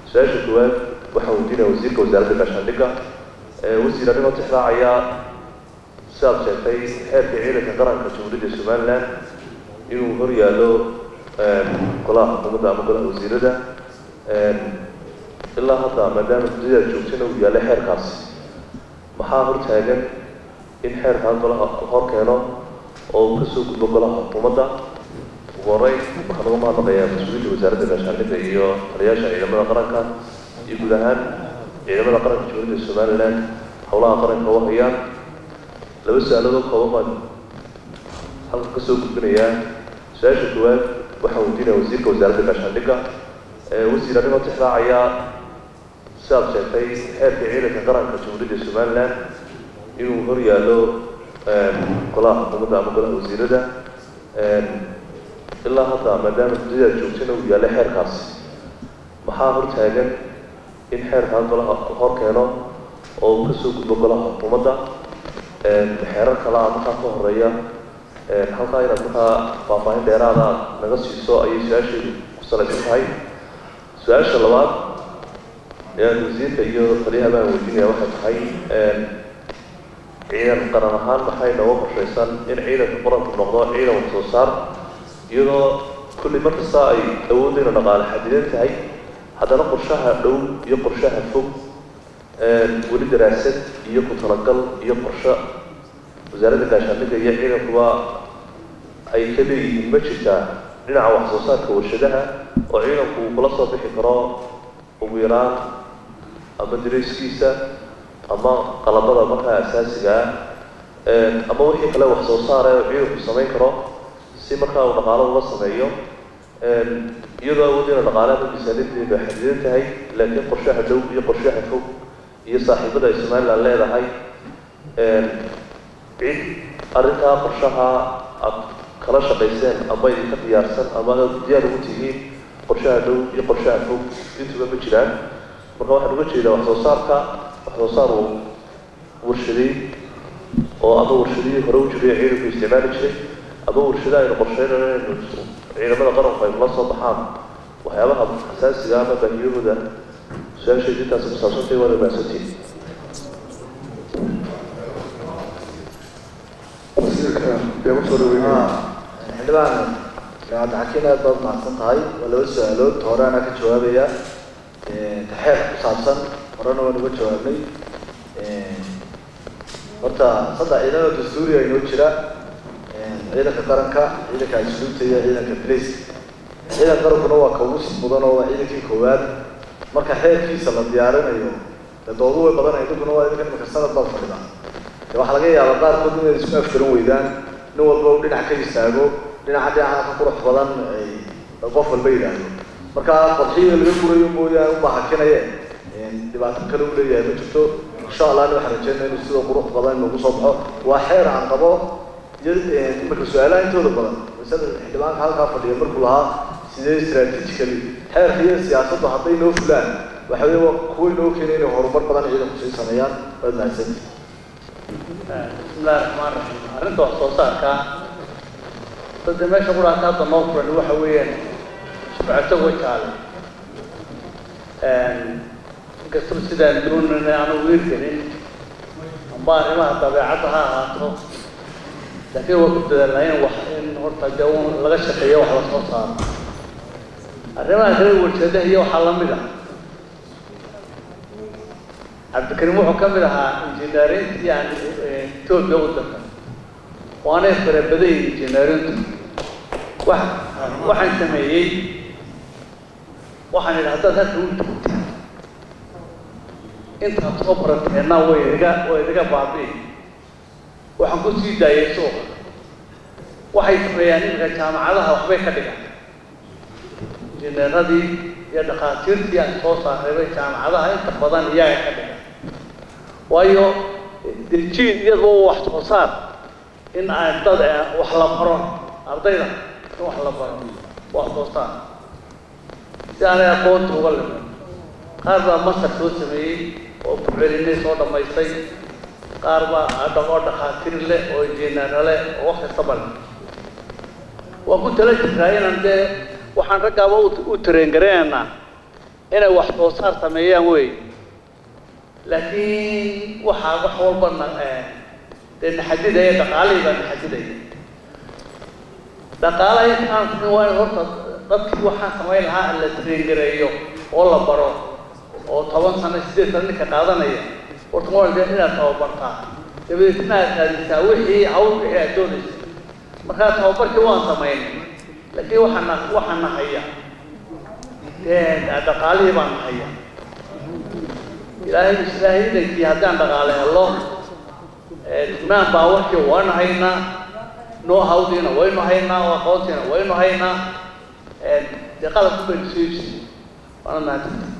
su-aasha koowaad waxaan weydiinaya wasiirka wasaaradda gaashaandhigga wasiir anigoo tixraacaya sidaad sheegtay xeerka ciidanka qaranka jamhuuriyadda somaliland inuu hor yaallo golaha xukuumadda ama golaha wasiirada ilaa hadda maadaama guddadaad joogtana uu yaallay xeerkaas maxaa hor taagan in xeerkaa golaha hor keeno oo uu kasoo gudbo golaha xukuumadda ugu horeyn waxaan uga mahadnaqayaa mas-uuliyiinta wasaaradda gaashaandhigga iyo taliyaasha ciidamada qaranka iyo guud ahaan ciidamada qaranka jamhuuriyadda somaliland howlaha qaranka u hayaan laba su-aaloodoo kooban baan halka kasoo gudbinayaa su-aasha koowaad waxaan weydiinaya wasiirka wasaaradda gaashaandhigga wasiir anigoo tixraacaya sidaad sheegtay xeerka ciidanka qaranka jamhuuriyadda somaliland inuu hor yaallo golaha xukuumadda ama golaha wasiirada ilaa hadda maadaama guddadaad joogtana uu yaallay xeerkaas maxaa hor taagan in xeerkaa golaha hor keeno oo uu kasoo gudbo golaha xukuumadda xeerar kalaa markaa ka horeeya halkaa inaad markaa faahfaahin dheeraada naga siiso ayay su-aashaydu ku salaysan tahay su-aasha labaad ayaan wasiirka iyo taliyaha baan weydiinaya waxay tahay ciidan qaran ahaan maxay nooga qorshaysan in ciidanka qaranku noqdo ciidan wax soo saar iyadoo kulli mar kasta ay awoodeyna dhaqaale xadidan tahay haddana qorshaha dhow iyo qorshaha fog weli daraasad iyo ku talagal iyo qorsho wasaaradda gaashaandhigga iyo ciidankuba ay ka leeyihiin ma jirtaa dhinaca wax soo saarka warshadaha oo ciidanku uu kula soo bixi karo ugu yaraan ama dareyskiisa ama qalabada markaa asaasiga ah ama wixii kale wax soo saara oo ciidanku samayn karo si markaa uu dhaqaalo uga sameeyo iyadoo awoodeyna dhaqaalaha miisaaniyadeedu ay xadidan tahay laakiin qorshaha dhow iyo qorshaha fog iyo saaxiibada ay somaliland leedahay cid arrintaa qorshaha aada kala shaqayseen ama idinka diyaarsan ama aad diyaar ugu tihiin qorshaha dhow iyo qorshaha fog intuba ma jiraan marka waxaan uga jeedaa wax soo saarka wax soo saar uu warshaday oo ama warshadihii hore u jiray ciidanku isticmaali jiray ama warshada aynu qorsheynayno inaynu ciidamada qaranku ay kula soo baxaan waxyaabaha xasaasiga ama baahiyahooda su-aashayda intaasi ku saabsantay waana mahadsantiin xildhibaan cabdixakiin aad baad mahadsan tahay waa laba su-aalood hore anaa ka jawaabaya taxeer ku saabsan horena waan uga jawaabnay horta saddex ciidamada dastuuriga inoo jira ciidanka qaranka ciidanka asluubta iyo ciidanka blice ciidanka qarankuna waa ka ugu mudan oo waa ciidankii koowaad marka xeerkiisa la diyaarinayo dee doodu way badanay idinkuna waa idinka imika sanad baad fadhida de waxaa laga yaabaa qaarkood inay isku afgaran weydaan nin walba u dhinac ka istaago dhinaca dhinaca ka qurux badan ay qof walba yidhaahdo marka qodxiga laga gurayo mooyaane uma hakinaye dhibaato kale u leeyahay ma jirto insha allahna waxaan rajeynaa inuu sida qurux badan inoogu soo baxo waa xeer aan qabo iyo imika su-aalaha intooda badan masada xildhibaanka halkaa fadhiya markuu lahaa sidee strategically xeerka iyo siyaasaddu hadday noo fulaan waxa weeye waa kuwa inoo keenay inay horumar badan ciidanku sii sameeyaan waad mahadsantihi bismillahi raxmaan raxiim arrinta wax soo saarka dadda meesha quraanka hadda noo furan waxa weeyaan shucato wajaale inkastoo sidaan doonana aanu wiirgelin amba arrimaha dabeecadda ha ahaato laakiin waa ku dadaalnaa in wax in horta dee un laga shaqeeyo wax la soo saaro arrimaha kale warshadaha iyo waxaa lamid ah cabdikarim wuxuu ka mid ahaa injineerinta yani etoobiya waddanka waanay farabaday injineerintu wax waxaan sameeyey waxaan idhi haddaad halka u joogta intaad soo barateenna way idiga way idiga baabi'i waxaan ku sii daayay suuqa waxay sameeyaan iminka jaamacadaha waxbay ka dhigaan injineeradii iyo dhakhaatiirtii aan soo saareebay jaamacadaha inta badan iyaga ka dhigan waayo dejiin iyadaba wax soo saar in aan dad wax la baro ardayda in wax la baro wax soo saar si aanay aqoonta uga limin qaar baa masar soo sameeyey oo bucelinay soo dhammaystay qaar baa oo dhakhaatiir leh oo injineero leh oo wax kastaba leh waan ku tala jirtaa inaan dee waxaan raggaaba u tareen gareenaynaa inay wax soo saar sameeyaan wey laakiin waxaa wax walba na dee naxadidaya dhaqaalihii baa naxadidaya dhaqaalaha intaan sameyn waa in horta dadkii waxaan samayn lahaa la traingareeyo oo la baro oo toban sano sideed sano ninka qaadanaya horta waa de inaad tababartaa dabadeetna aad raadisaa wixii hawl wixii aad doonaysa markaa tababarkii waan samaynay laakiin waxaana waxaana haya dee dhaqaalihii baan haya ilaahay ilaahay idankii haddaan dhaqaale helo maan baa warkii waynu haynaa noo hawdiina waynu haynaa oo aqoontiina waynu haynaa dee qalabku baynu soo iibsay waana mahadsantahay